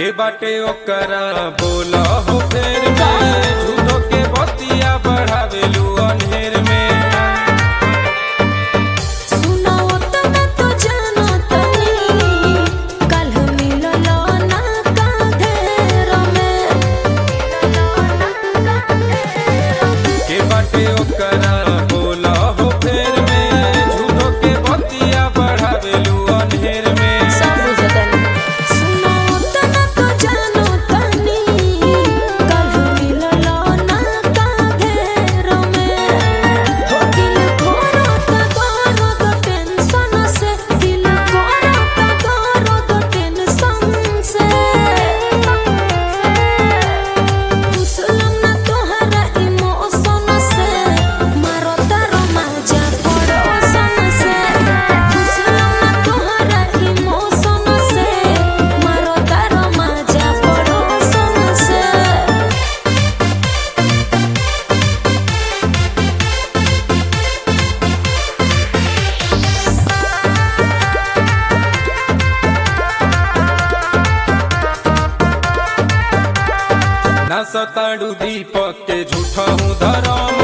के बाटे ओकरा बोला हो फेर में झूठो के बतिया बढ़ावेलू अनहेर में सुनाओ त मैं तो जानो तनी कल मिललो ना काधेर में के बाटे ओकरा बोला हो फेर में झूठो के बतिया बढ़ावेलू अनहेर में सब बुझतनी सुनाओ त मैं तो जानो तनी कल मिललो ना काधेर में हो दिल खोरो त गोरो तो टेंशन से दिल खोरो त गोरो तो टेंशन से घुसलम ना तोहरा इमोशन से मारो तारो मजा पड़ोसन से घुसलम ना तोहरा इमोशन से मारो तारो मजा पड़ोसन से ना सताड़ू दीपक के झूठा हूँ धरम